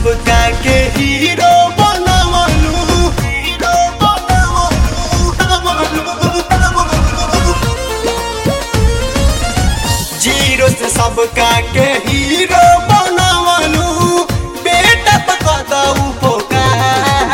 सबका के हीरो बनवलू हीरो बनवलू बनवलू बनवलू जीरो से सबका के हीरो बनवलू बेटा पकड़ उपकार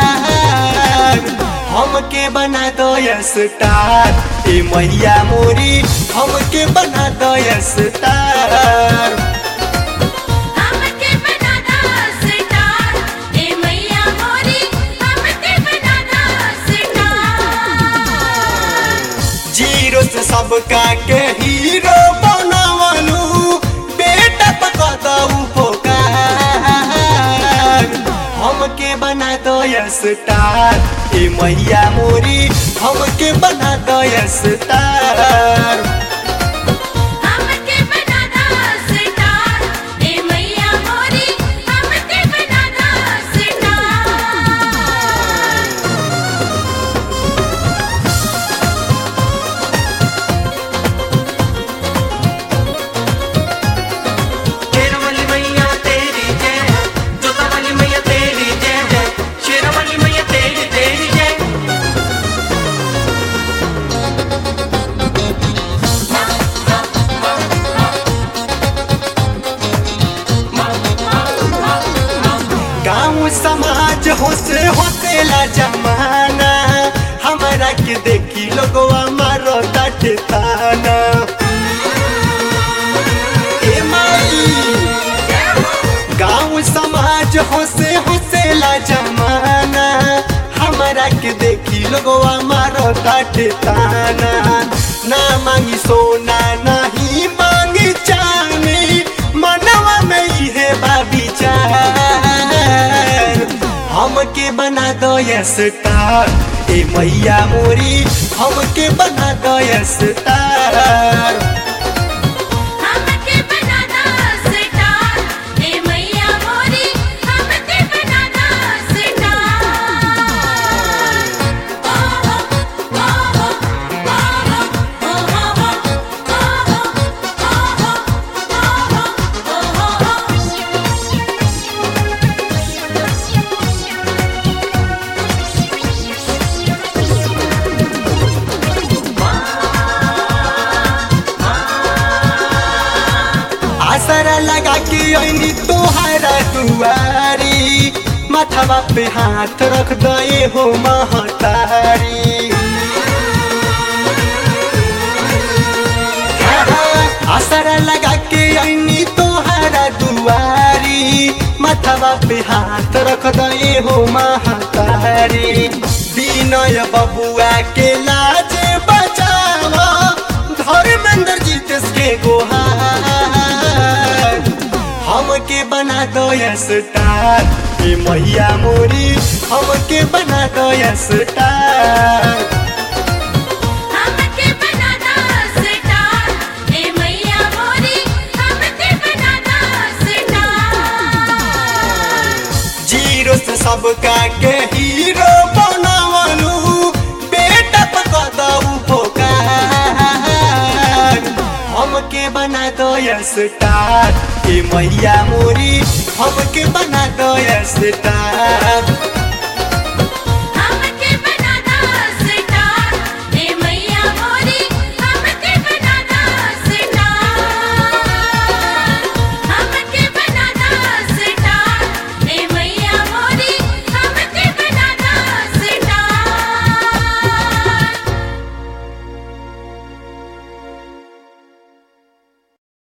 हमके बना दो स्टार ए मैया मोरी हमके बना दो स्टार हमके बना दो स्टार ए मैया मोरी हमके बना दो स्टार जीरो से सबका के हीरो बनवलू बेटा पकड़ उपकार हमके बना दो स्टार ए मैया मोरी हमके बना दो स्टार हमके बना दो स्टार ए मैया मोरी हमके बना दो स्टार शेरवाली मैया तेरी जय है जोता वाली मैया तेरी जय है शेरवाली मैया तेरी तेरी जय गाँव समाज होसे होसेला जमाना हमारा के देखी लोगवा मारो ताटे ताना ए माई गाँव समाज होसे होसेला जमाना हमारा के देखी लोगवा मारो ताटे ताना ना मांगी सोना नहीं मांगी चांदी मनवा में इहे बाबी चार हमके बना दो स्टार ए मैया मोरी हमके बना दो स्टार हमके बना दो स्टार ए मैया मोरी हमके बना दो स्टार ओ हो ओ हो ओ हो ओ हो ओ हो ओ हो ओ आसरा लगा के अनी तोहरा दुआरी माथवा पे हाथ रख दे हो महतारी आसरा लगा के अनी तोहरा दुआरी माथवा पे हाथ रख दे हो महतारी विनय बबुआ के लाज बचावा धर्मेंद्र जीतेश के गोहार हमके बना दो स्टार ए मैया मोरी हमके बना दो स्टार हमके बना दो स्टार ए मैया मोरी हमके बना दो स्टार जीरो से सबका के हीरो बनवलू बेटा पकड़ उपकार हमके बना दो स्टार ए मैया मोरी हमके बना दो स्टार